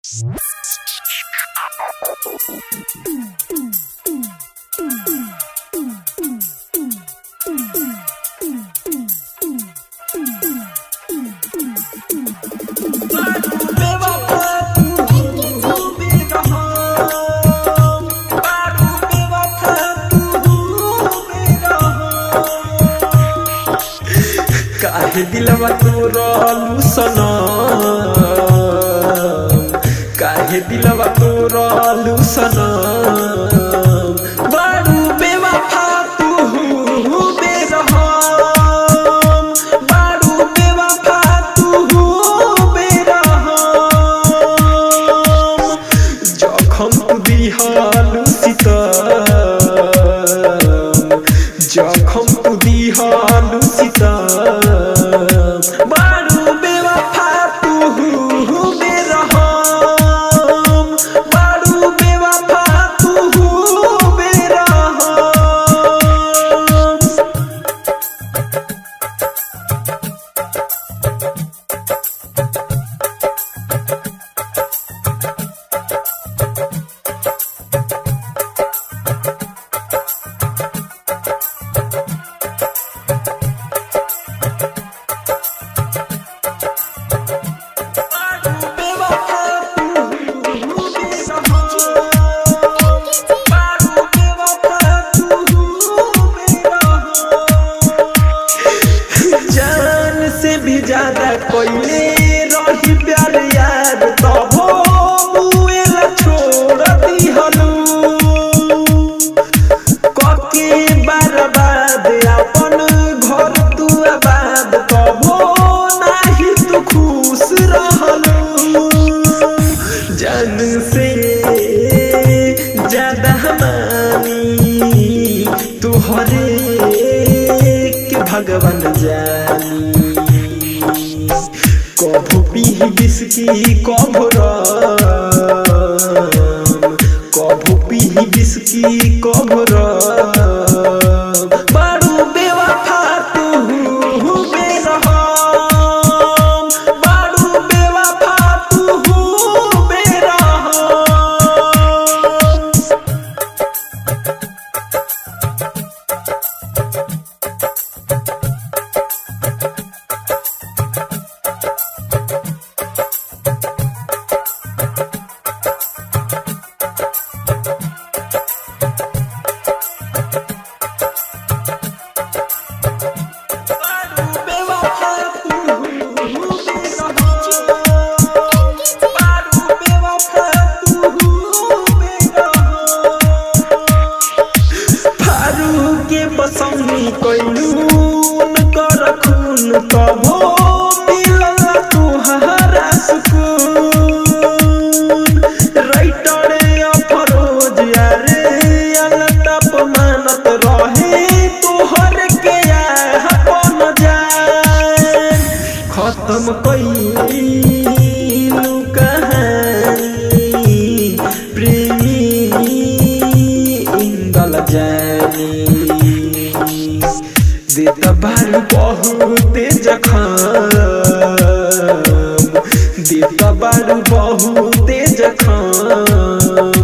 काहे दिलवा तोरलू सनम काहे दिलवा तोरलू सनम बारू बेवफा तू बेरहम बारू बेवफा तू बेरहम जखम तू दिहालू सीतम जखम तू दिहालू सीतम बारू बेवफा तू बेरहम बारू बेवफा तू बेरहम जान से भी ज्यादा कोइले रही प्यार याद तबो मुएला छोड़ दिहलू कके बर्बाद अपन घर तू आबाद तबो नाही तू खुश रहलू जान से ज्यादा मानी तुहरे के भगवान जानी कभू पीही बिस्की कभू राम कभू पीही बिस्की कभू राम बारू बेवफा तू बेरहम बारू बेवफा तू बेरहम के बसौनी कैलून कर खून तबो मिलल तुहरा सुकून राइटर अफरोज यारे अलटप मानत रहे तोहर के अपन जान खत्म कैलू कहानी प्रेमी इंदल जानी देत बारू बहुते जखम देत बारू बहुते जखम